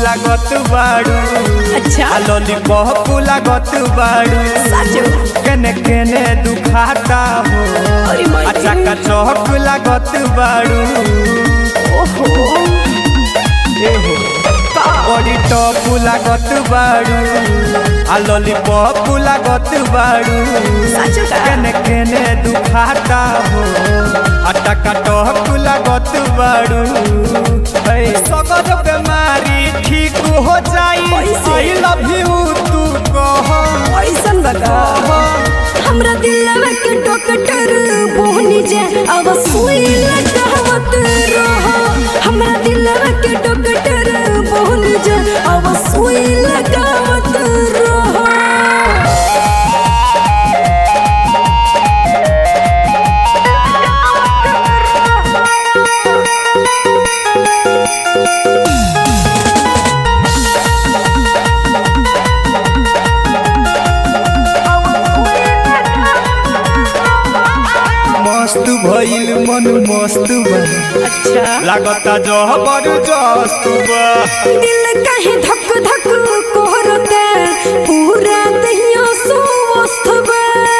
लागत बाड़ू अच्छा आ लॉलीपॉप लागत बाड़ू साचो केने केने दुखाता हो अरे माय आ चका चौक लागत बाड़ू ओहो एहो का बड़ी टॉप लागत बाड़ू आ लॉलीपॉप लागत बाड़ू साचो का केने केने दुखाता हो आ टका टॉक लागत बाड़ू है सगर बेमारी ठीक हो जाई कैसे? आई लव यू तू कह ऐसन बता हमरा दिलवा के डॉक्टर बोहनी जे अब सुई लगावत रह हमरा दिलवा के डॉक्टर बोहनी जे अब सुई लगावत रह मस्त भइल मन मस्त बा अच्छा लागता जबरदस्त बा दिल काहे धक धक कोहरते पूरा दहिया सुवस्थ बा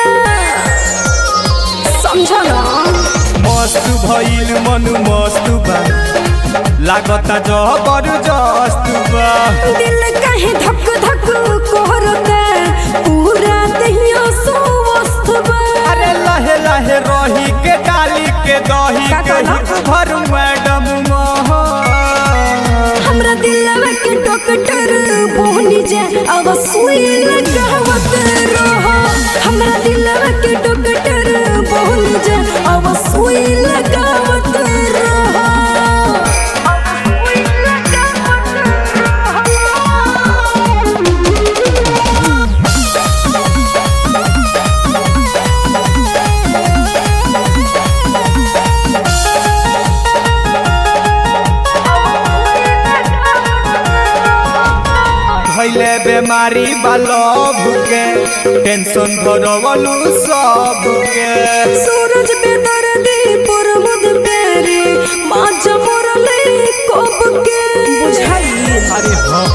समझ ना मस्त भइल मन मस्त बा लागता जबरदस्त बा दिल काहे धक धक कोहरते पूरा दहिया सुवस्थ बा अरे लहे लहे रही के डाली के दही का के कहला? हित भर मैडम मोह हमरा दिलवा के डॉक्टर बोहनी जे अब सुई लगावत रह हमरा दिलवा के डॉक्टर बोहनी जे अब सुई लगावत रह भइले बेमारी बालभ के टेंशन भरवलू सब के सूरज बेदर्दी पर मुद पेरे माज मोरले कब के बुझाई अरे हाँ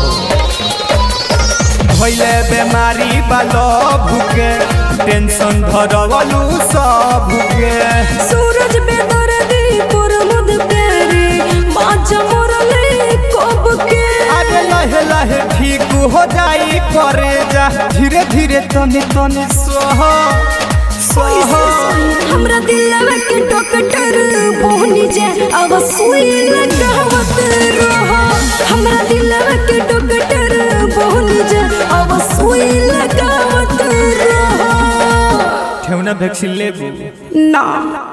भइले बेमारी बालभ के टेंशन भरवलू सब के सूरज बेदर्दी पर मुद पेरे माज मोरले कब के अरे लहे लहे ठीक हो जाई करे जा धीरे धीरे तनी तनी सह सह हमरा दिलवा के डॉक्टर बोहनी जे अब सुई लगावत रह हमरा दिलवा के डॉक्टर बोहनी जे अब सुई लगावत रह ठेवना वैक्सीन लेबू ना